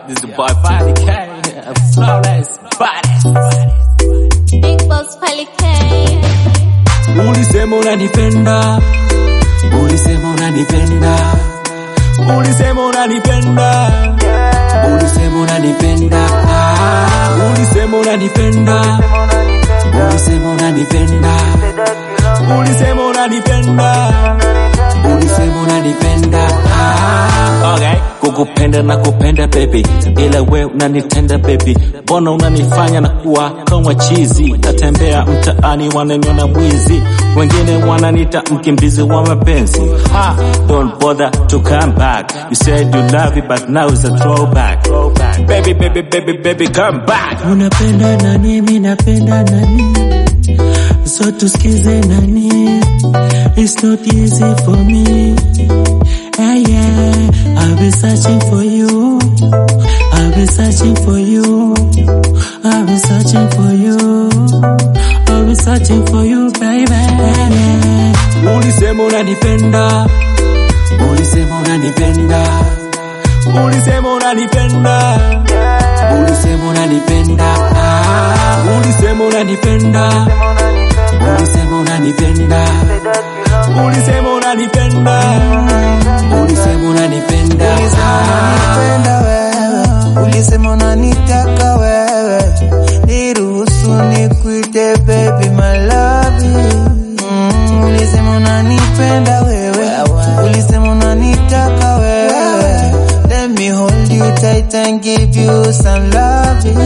this is the boy Body K, flawless body. Big Boss Pelican. Ulisema unanipenda, ulisema unanipenda, ulisema unanipenda, ulisema unanipenda, ah, ulisema unanipenda, ulisema unanipenda, ulisema unanipenda, ulisema unanipenda, ah, okay. Kukupenda na kupenda baby, ila we unanitenda baby, mbona unanifanya na kuwa kama chizi? Natembea mtaani wananiona mwizi, wengine wananita mkimbizi wa mapenzi. Ha, don't bother to come back. You said you love it but now it's a throwback. Baby, baby, baby, baby, come back. Unapenda nani? Mi napenda nani? So tusikize nani? It's not easy for me. Yeah, yeah. I've been searching for you. I've been searching for you. I've been searching for you. I've been searching for you, baby. Ulisema unanipenda, ulisema unanipenda, ulisema unanipenda, ulisema unanipenda, ah, ulisema unanipenda, ulisema unanipenda, ulisema unanipenda, ulisema unanipenda, ah. unanipenda wewe, ulisema unanitaka wewe, niruhusu nikuite baby my love. Mm, ulisema unanipenda wewe, ulisema unanitaka wewe, let me hold you tight and give you some love.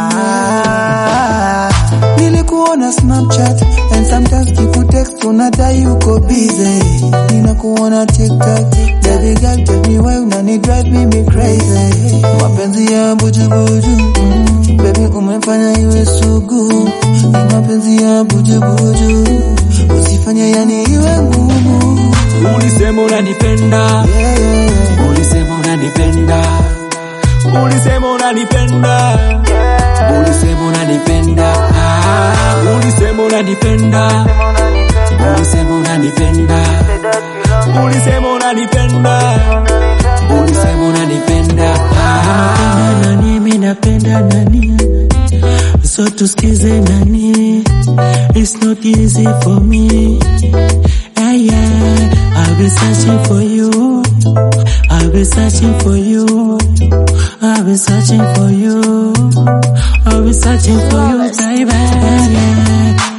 Ah, nilikuona Snapchat and sometimes kikutext unadai uko busy, ninakuona TikTok baby girl tell me why unani drive me crazy, mapenzi ya bujubuju mm, baby umefanya iwe sugu, ni mapenzi ya bujubuju usifanye yani iwe ngumu Ulisema unanipenda, yeah, yeah, yeah. ulisema unanipenda, ulisema unanipenda, ulisema unanipenda, ah, ulisema unanipenda, ulisema unanipenda, ulisema unanipenda, ulisema unanipenda, ah. Napenda nani? Mi napenda nani? So tusikize nani? It's not easy for me. Yeah, yeah. I've been searching for you. I've been searching for you. I've been searching for you. I've been searching for you, baby. Yeah, yeah.